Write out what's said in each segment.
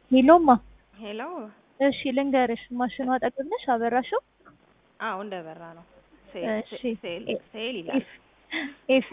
ሄሎማ ሄሎ እሺ ልንገርሽ፣ ማሽኑ አጠገብ ነሽ? አበራሽው? አዎ እንደበራ ነው። እሺ ሴል ሴል ይላል። ኤፍ ኤፍ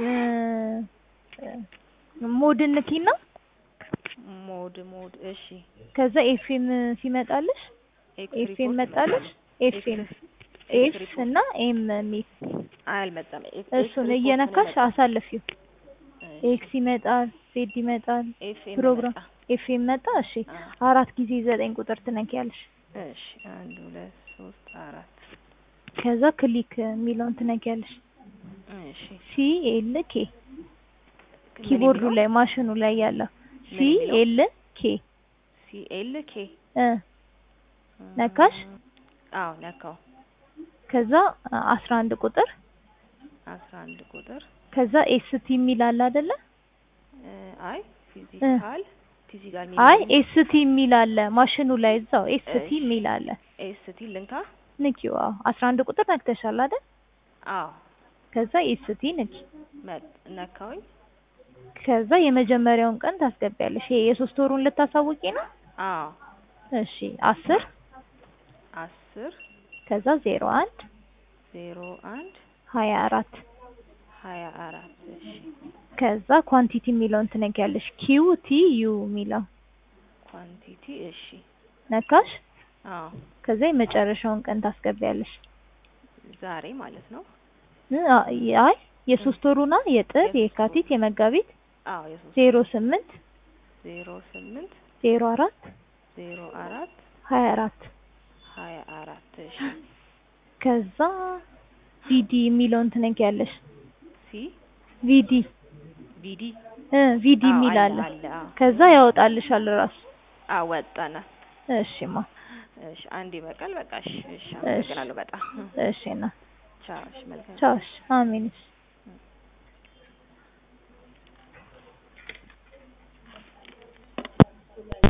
ሞድን ንኪና ሞድ ሞድ እሺ ከዛ ኤፍኤም ሲመጣልሽ ኤፍኤም መጣልሽ ኤፍኤም ኤፍ እና ኤም ሚል አልመጣም። እሱን እየነካሽ አሳልፊው። ኤክስ ይመጣል፣ ዜድ ይመጣል፣ ኤፍኤም ፕሮግራም ኤፍኤም መጣ። እሺ አራት ጊዜ ዘጠኝ ቁጥር ትነኪያለሽ። እሺ አንድ ሁለት ሶስት አራት ከዛ ክሊክ የሚለውን ትነኪያለሽ። እሺ ሲ ኤል ኬ ኪቦርዱ ላይ ማሽኑ ላይ ያለው ሲ ኤል ኬ ሲ ኤል ኬ እ ነካሽ። አዎ ነካው። ከዛ አስራ አንድ ቁጥር አስራ አንድ ቁጥር ከዛ ኤስቲ የሚል አለ አይደለ? አይ ፊዚካል ፊዚካል አይ ኤስቲ የሚል አለ ማሽኑ ላይ እዛው ኤስቲ የሚል አለ። ኤስቲ ልንካ። ንኪው። አዎ አስራ አንድ ቁጥር ነክተሻል አይደል? አዎ ከዛ ኤስቲ ንኪ። መጥ ነካውኝ። ከዛ የመጀመሪያውን ቀን ታስገቢያለሽ። ይሄ የሶስት ወሩን ልታሳውቂ ነው? አዎ እሺ አስር አስር ከዛ ዜሮ አንድ ዜሮ አንድ ሀያ አራት ሀያ አራት እሺ ከዛ ኳንቲቲ የሚለውን ትነኪያለሽ። ኪው ቲ ዩ የሚለው ኳንቲቲ እሺ ነካሽ። አዎ ከዛ የመጨረሻውን ቀን ታስገቢያለሽ። ዛሬ ማለት ነው። አይ የሶስት ወሩና የጥር የካቲት የመጋቢት አዎ የሶስት ዜሮ ስምንት ዜሮ ስምንት ዜሮ አራት ዜሮ አራት ሀያ አራት ሀያ አራት እሺ ከዛ ቪዲ የሚለውን ትነኪያለሽ። ሲ ቪዲ ቪዲ እ ቪዲ አዎ የሚል አለ አለ። አለ አዎ ከዛ ያወጣልሻል ራሱ። አዎ ወጣና እሺማ እሺ አንድ ይበቃል። በቃ እሺ እሺ አመሰግናለሁ በጣም እሺ ና ቻው እሺ መልካም ቻው። እሺ አሜን። እሺ